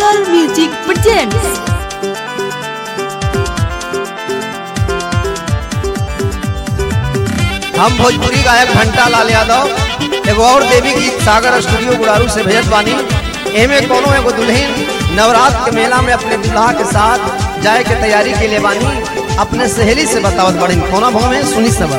Star Music presents हम भोजपुरी गायक घंटा लाल यादव एगो और देवी गीत सागर स्टूडियो गुड़ारू से भेजत बानी एमे कोनो एगो दुल्हन नवरात्र के मेला में अपने दुल्हा के साथ जाए के तैयारी के लिए बानी अपने सहेली से बतावत बड़ी कोना भाव में सुनी सब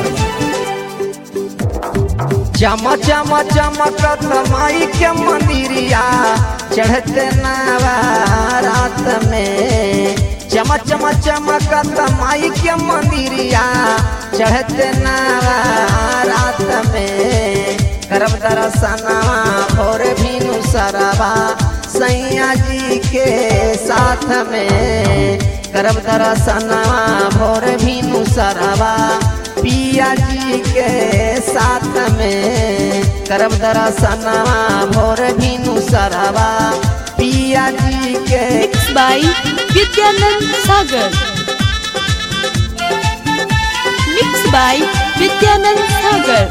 चमा चमा चमकत माई के मंदिरिया चढ़ते नवरात में चमा चमा चमकत माई के मंदिरिया चढ़ते नवरात में करब दरसनवा भोर भीनु सरवा सैया जी के साथ में करब दरसनवा भोर भीनु सरवा पिया जी के साथ में करब दरसनवा भोर भीनु सरवा पिया जी के mixed by Vidyanand Sagar. Mixed by Vidyanand Sagar.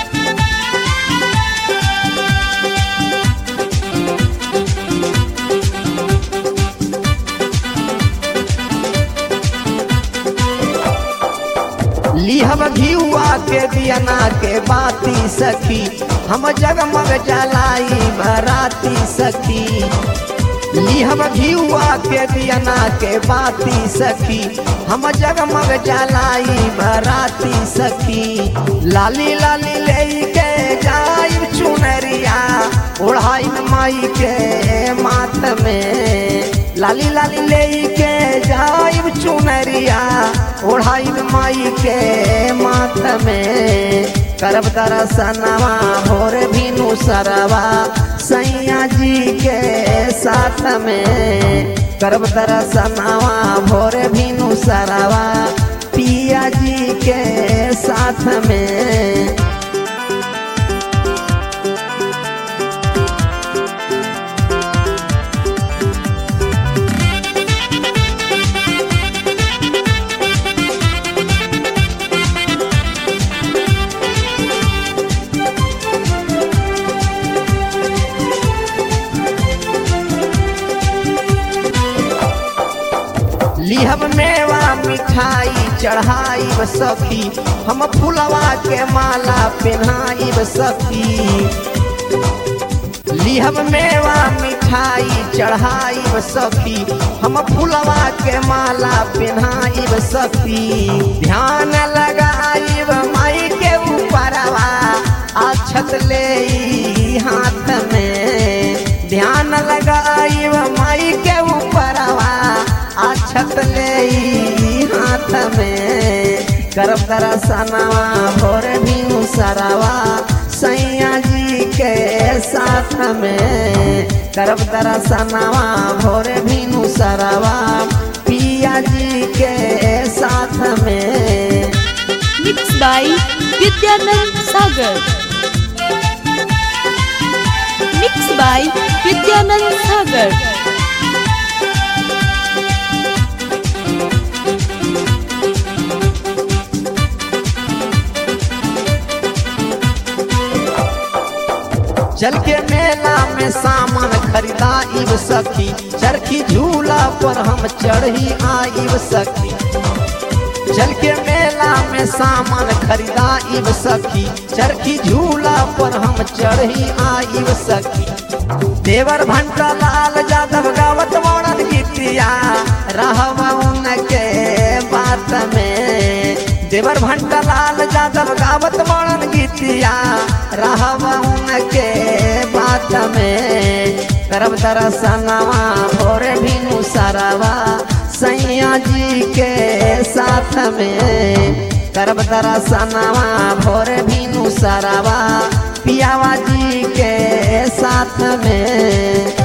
लिहब घियुआ के दियना के बाती सखी हम जगमग जलाई बराती सखी लिहब घियुआ के दियना के बाती सखी हम जगमग जलाई बराती सखी लाली लाली ले के जाई चुनरिया ओढ़ाई माई के माथ में लाली लाली ले के जाई चुनरिया ओढ़ाई माई के माथ में करब दरसनवा भोर भीनु सरवा सैया जी के साथ में करब दरसनवा भोर भीनु सरवा पिया जी के साथ में लिहब मेवा मिठाई चढ़ाई सखी हम फुलवा के माला पहनाई सखी लिहब मेवा मिठाई चढ़ाई सखी हम फुलवा के माला पहनाई सखी ध्यान लगाई माई के ऊपरवा अक्षत ले ई हाथ में ध्यान लगाई माई के ऊपरवा अक्षत ले ई हाथ में करब दरसनवा भोर भीनु सरवा सैया जी के साथ में करब दरसनवा भोर भीनु सरवा पिया जी के साथ में Mixed by Vidyanand Sagar. Mixed by Vidyanand Sagar. चल के मेला में सामान खरीदा इब सखी चरखी झूला पर हम चढ़ी आइब सखी चल के मेला में सामान खरीदा इब सखी चरखी झूला पर हम चढ़ी आइब सखी देवर भंटा लाल जादव गावत मोड़न गीतिया रहब उनके बात में देवर भंटा लाल जादव गावत मोड़न गीतिया रहब उनके बात में करब दरसनवा भोर भीनु सरवा सैया जी के साथ में करब दरसनवा भोर भीनु सरवा पियावा जी के साथ में